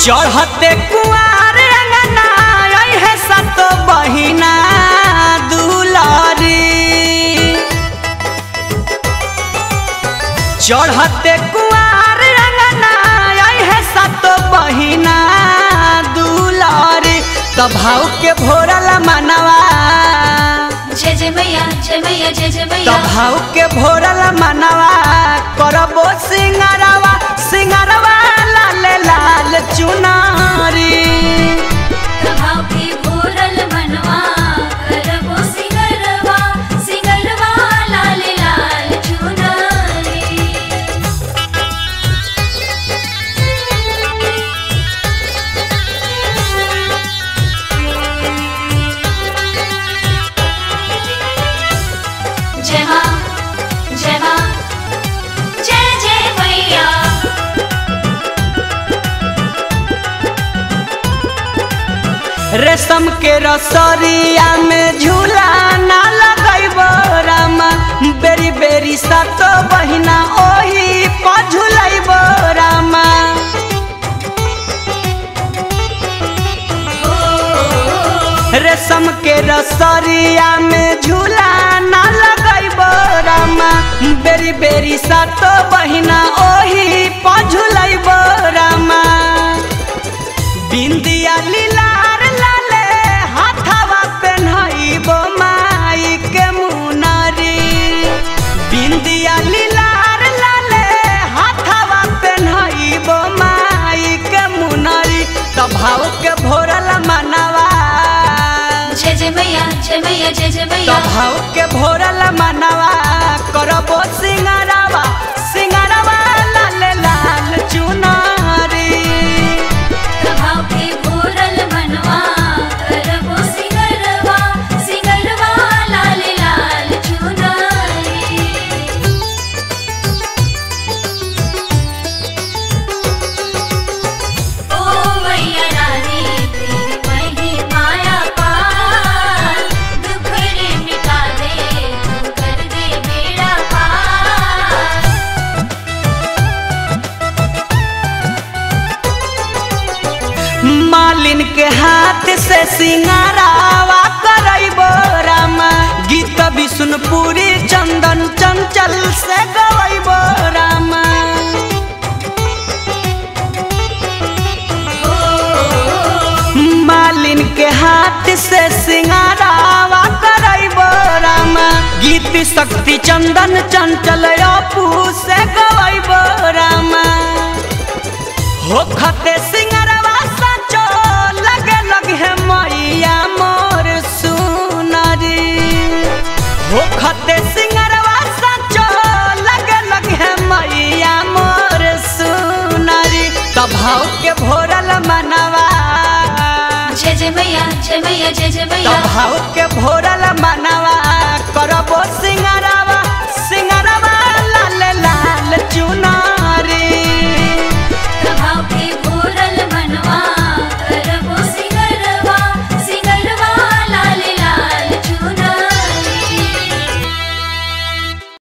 चढ़ते कुआर अंगना है सत बहिना दुलारी चढ़ते कुआर अंगना है सत बहिना दुलारी त भाव के भोरल मनवा जय जय मैया जय मैया जय जय त मैया भाव के भोरल मनवा करबो सिंगारवा सिंगारवा लाल लाल चुनारी प्रभाव के भोरल मनवा करबो सिंगरवा सिंगरवा लाल लाल चुनरी जय मां जय मां जय जय मैया रेशम के रसरिया में झूला ना लगैबो रामा बेरी बेरी सत बहिना ओही पर झूलैबो रामा रेशम के रसरिया में झूला ना लगैबो रामा बेरी बेरी सत बहिना ओही पर झूलैबो रामा बिंदिया लीलार लाले हाथवा पेन्हइबो माई के मुनरी बिंदिया लीलार लाले हाथवा पेन्हइबो माई के मुनरी त भाव के भोरल मनवा जय जय मैया जय मैया जय जय त मैया भाव के भोरल मनवा करबो सिंगारवा सिंगारवा लाल लाल चुनरी प्रभाव के भोरल मनवा करबो सिंगरवा सिंगरवा लाल लाल चुनरी ओ मैया रानी तेरी मही माया पार दुखड़े मिटा दे तू कर दे बेड़ा पार मालिन के हाथ से सिंगारावा करैबो रामा गीत विष्णुपुरी चंदन चंचल से गवैबो रामा मालिन के हाथ से सिंगारावा करैबो रामा गीत शक्ति चंदन चंचल अपू से गवैबो रामा हो खते सिंगरवा सचो लगे लगे मैया मोर सुनरी हो खते सिंगरवा सचो लगे लगे मैया मोर सुनरी त भाव के भोरल मनवा जय जय मैया जय मैया जय जय त मैया भाव के भोरल मनवा करबो सिंगरवा